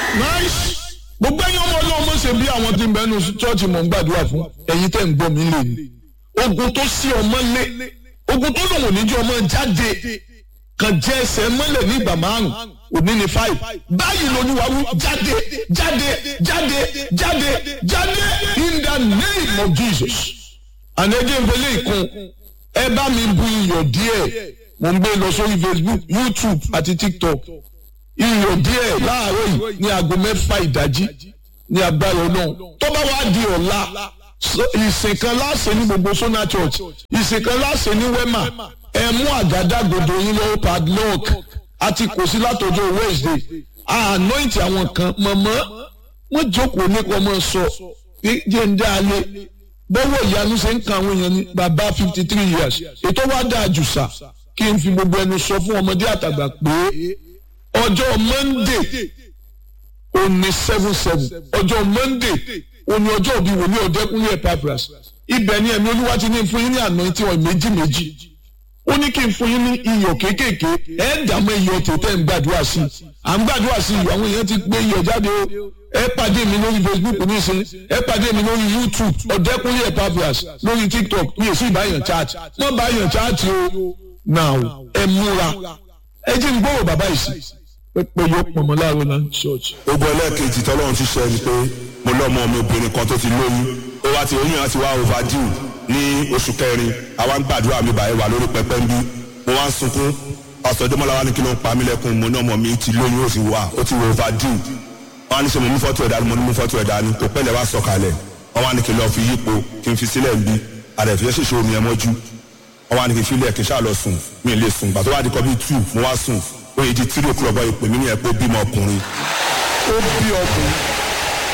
nice gbogbo ẹ̀yin ọmọ ọlọ́run mọ̀ ṣe bí àwọn tí ń bẹ́ẹ̀ nu chọ́ọ̀chì mọ̀ ń gbàdúrà fún ẹ̀yin tẹ́ ń gbọ́ mi lè ní ogun tó sí ọmọ lé ogun tó lòun ò ní jẹ́ ọmọ jáde kan jẹ́ ẹsẹ̀ mọ́lẹ̀ ní ìgbà márùn òní ní five báyìí lolúwa wí jáde jáde jáde jáde jáde in the name of Jesus ànẹ́jẹ́ ìfẹ́lẹ́ ìkun ẹ bá mi bu iyọ̀ díẹ̀ mo ń gbé lọ sórí Facebook YouTube àti TikTok iyọ̀ díẹ̀ láàárọ̀ yìí ní aago mẹ́fà ìdájí ní agbára ọlọ́run tó bá wá di ọ̀la ìsìn kan láṣẹ ní gbogbo Sona Church ìsìn kan láṣẹ ní Wema ẹ mú àgádágodo yín lọ́wọ́ padlock àti kò sí látọjọ́ Wednesday anoint àwọn kan mọ̀mọ́ wọ́n jókòó nípa ọmọ sọ jẹ́ ń dá a lé bọ́wọ́ ìyanu ṣe ń kan àwọn èèyàn ní bàbá fifty three years ètò wa dáa jù sà kí n fi gbogbo ẹnu sọ fún ọmọdé àtàgbà pé ọjọ́ Monday òní seven seven ọjọ́ Monday òní ọjọ́ òbí wòlíì ọ̀dẹ́kùnrin Epaphras ibẹ̀ ni ẹ̀mí olúwa ti ní fún yín ní anointing oil méjì méjì ó ní kí n fún yín ní iyọ̀ kéékèèké ẹ̀ dààmú iyọ̀ tètè ń gbàdúrà sí i à ń gbàdúrà sí i àwọn èèyàn ti gbé iyọ̀ jáde o ẹ pàdé mi lórí Facebook nísìn ẹ pàdé mi lórí YouTube ọ̀dẹ́kùnrin Epaphras lórí TikTok mi ò sí ìbáyàn chat wọ́n báyàn chat o now ẹ múra ẹ jẹ́ n gbọ́rọ̀ bàbá yìí sí pé yóò pọ̀ mọ́ láàárọ̀ náà ṣọ́ọ̀ṣì. ogun ẹlẹ́ẹ̀kejì tọ́lọ́run ti ṣe ni pé mo lọ́mọ mi obìnrin kan tó ti lóyún ó wá ti oyún àti wá overdue ní oṣù kẹrin àwa ń gbàdúrà mi báyìí wà lórí pẹpẹ ń bí mo wá ń sunkún pásítọ̀ Dẹ́mọ́lá wa ní kí ló ń pa mí lẹ́kùn mo ní ọmọ mi ti lóyún ó sì wà ó ti wọ overdue wọ́n á ní ṣe mo mú fọ́tò ẹ̀dá ni mo ní mú fọ́tò ẹ̀dá ni kò pẹ́lẹ̀ wá sọ̀kalẹ̀ wọ́n wá ní kí n lọ fi yípo kí n fi sílẹ̀ ń bí àdẹ̀fẹ́ ṣèṣe omi ẹ̀ mọ́jú wọ́n wá ní kí n filẹ̀ kí n ṣáà lọ sùn mi ì lè sùn gbà tó wá di kọ́ bí two mo wá sùn ó yẹ di three o'clock bọ́ ìpè mí ní ẹ̀ pé ó bímọ ọkùnrin ó bí ọkùnrin